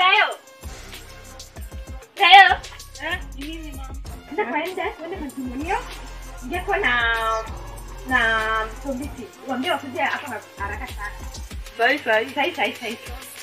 Gayo. Gayo. Eh, ni nini mama? Nenda kwa nje, uende kwa kimunio. Ngeko na na msombiti. Waambie wakuje hapa haraka sana. Sahi sahi. Sahi sahi sahi.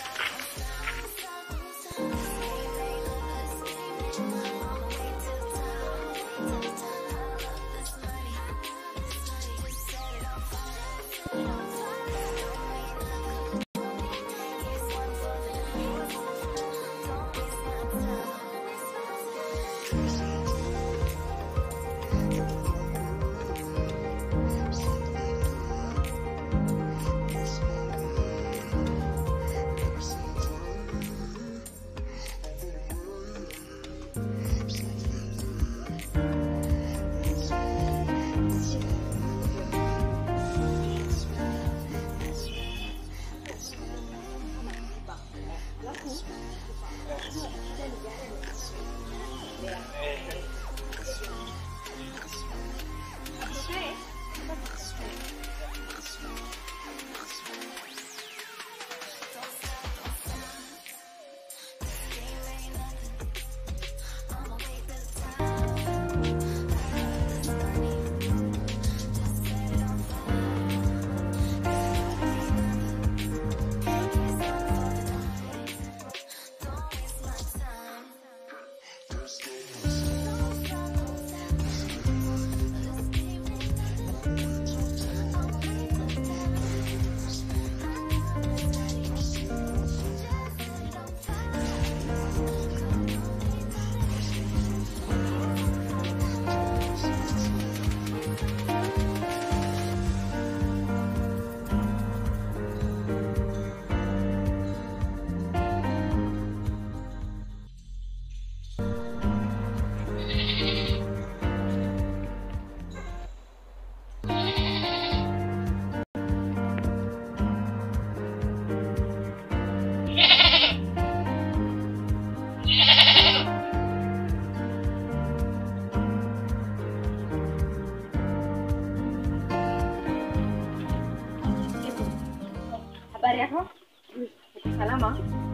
Habari yako? Uko salama?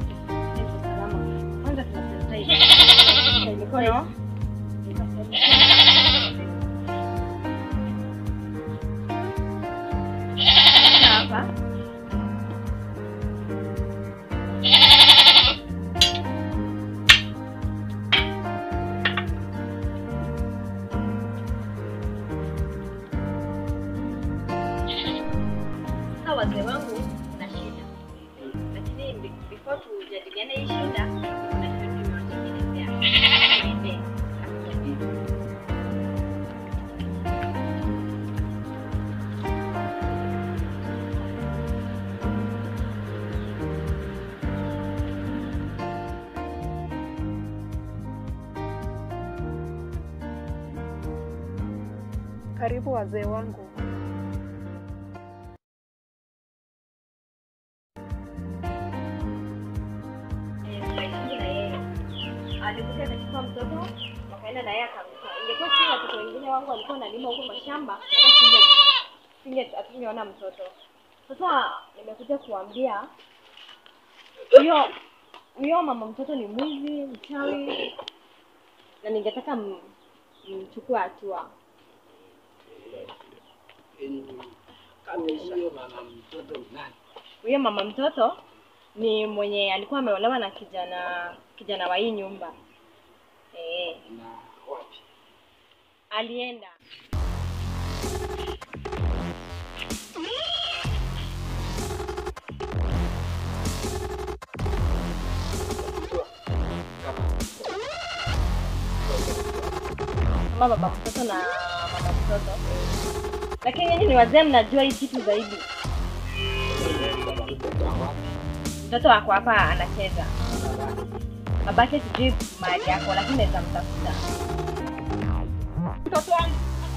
Niko salama. Kwanza tunasema mikono. Hapa. Sasa wazee wangu na shida, lakini be- before tujadiliane hii shida, kuna kitu nimewatengenezea. Niende, akujadili. Karibu wazee wangu. Eh, tunaishi na yeye. Alikuja akachukua mtoto wakaenda na yeye akamtoa. Ingekuwa si watoto wengine wangu walikuwa wanalima huko mashamba, hata singe singe hatungeona mtoto. Sasa nimekuja kuambia huyo huyo mama mtoto ni mwizi, mchawi na ningetaka m- mchukue hatua. Huyo mama mtoto nani? Huyo mama mtoto ni mwenye alikuwa ameolewa na kijana kijana wa hii nyumba. Eh, Na wapi? alienda kama baba mtoto na mama mtoto, lakini nyinyi ni wazee, mnajua hii kitu zaidi. Mtoto wako hapa anacheza, babake sijui mahali yako, lakini naweza mtafuta. Mtoto wangu.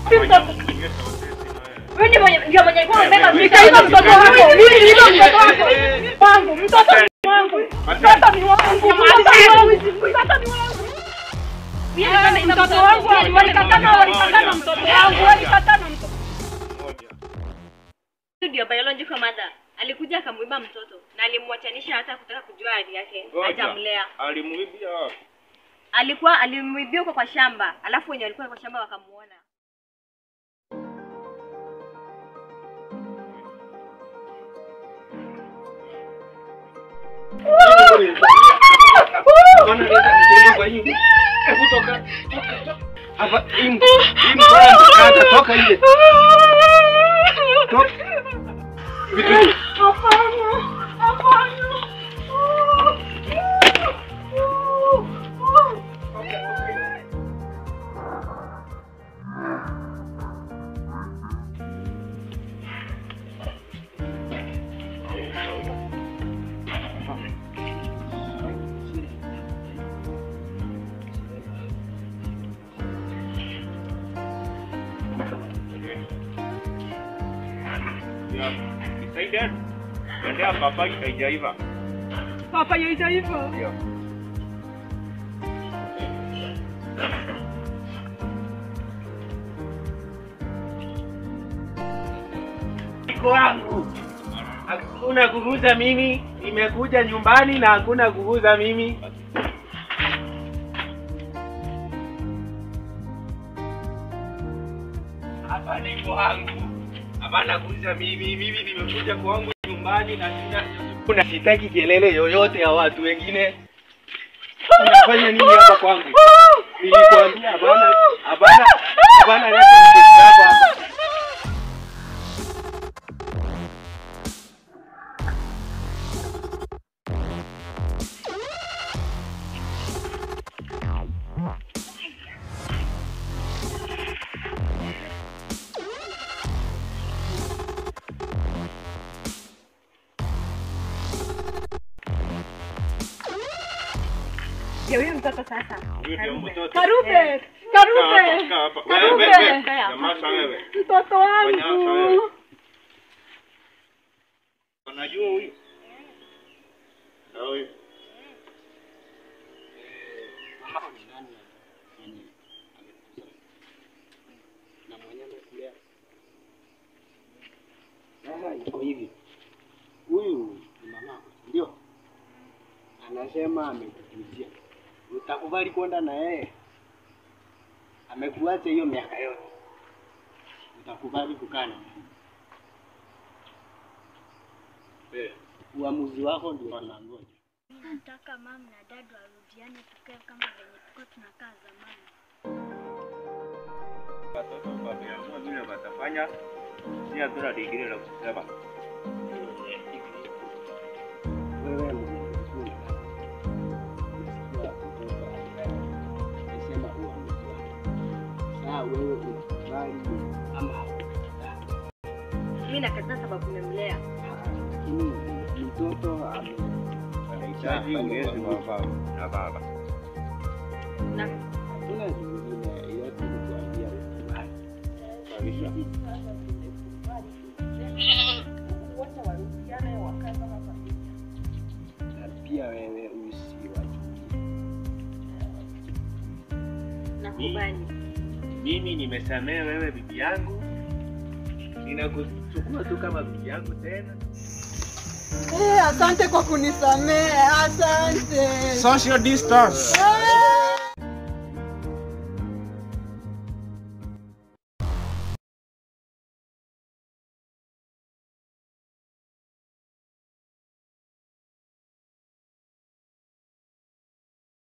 Huyu ndio mwenye ndio mwenye alikuwa amebeba Nikaiba mtoto wako. Mimi niliiba mtoto wako. Wangu, mtoto ni wangu. Mtoto ni wangu. Mtoto ni wangu. Mtoto ni wangu. Mtoto wangu walikatana walikatana mtoto wangu walikatana mtoto. Huyu ndio biological mother. alikuja akamwiba mtoto na alimwachanisha hata kutaka kujua hali yake Ngoja. hajamlea Alimuibia wapi? alikuwa alimwibia huko kwa shamba alafu wenye walikuwa kwa shamba wakamuona Bwana leta mtoto kwa hiyo. Hebu toka. toka. Hapa hii hii mkono mkata toka nje. Toka. Vitu hivi. Ya, decided. Endea papa haijaiva. Papa yaita hivyo. Ndio. Iko wangu. Hakuna kuguza mimi, nimekuja nyumbani na hakuna kuguza mimi. Hapa ni kwangu. Hapana kuuza mimi, mimi nimekuja kwangu nyumbani na sina kuna sitaki kelele yoyote ya watu wengine. Unafanya nini hapa kwangu? Nilikwambia hapana, hapana, hapana leta mtoto wako hapa. ndio huyu mtoto sasa Huyu ndio mtoto. Karube, Kaa Karube, hapa, kaa hapa. Wewe, Karube. wewe, wewe. Nyamaza wewe. mtoto Fanya hapa wangu. wewe. Unajua huyu? Na huyu. na mwenye amekulea. Sasa iko hivi, huyu ni mamako, ndio anasema amekukujia, utakubali kwenda na yeye? Amekuacha hiyo miaka yote, utakubali kukaa na yeye? Eh, Uamuzi wako ndio tunangoja. Nataka mama na dad warudiane tukae kama venye tulikuwa tunakaa zamani. Watoto wameamua vile watafanya. Si hatuna digrii la kusema. Wewe mwenye ulikuwa unasikia mtoto alilala, amesema uamuzi wako. Sasa wewe unakubali ama haukubali? mi nakataa sababu nimemlea lakini mtoto ame- Anahitaji ulezi wa baba na baba. na hakuna zingine ila tulikuambia ukubali Kabisa. na pia wewe usiwachukie. nakubali Mimi nimesamea wewe bibi yangu, ninakuchukua tu kama bibi yangu tena. Eh, asante kwa kunisamehe, asante. Social distance. Eh,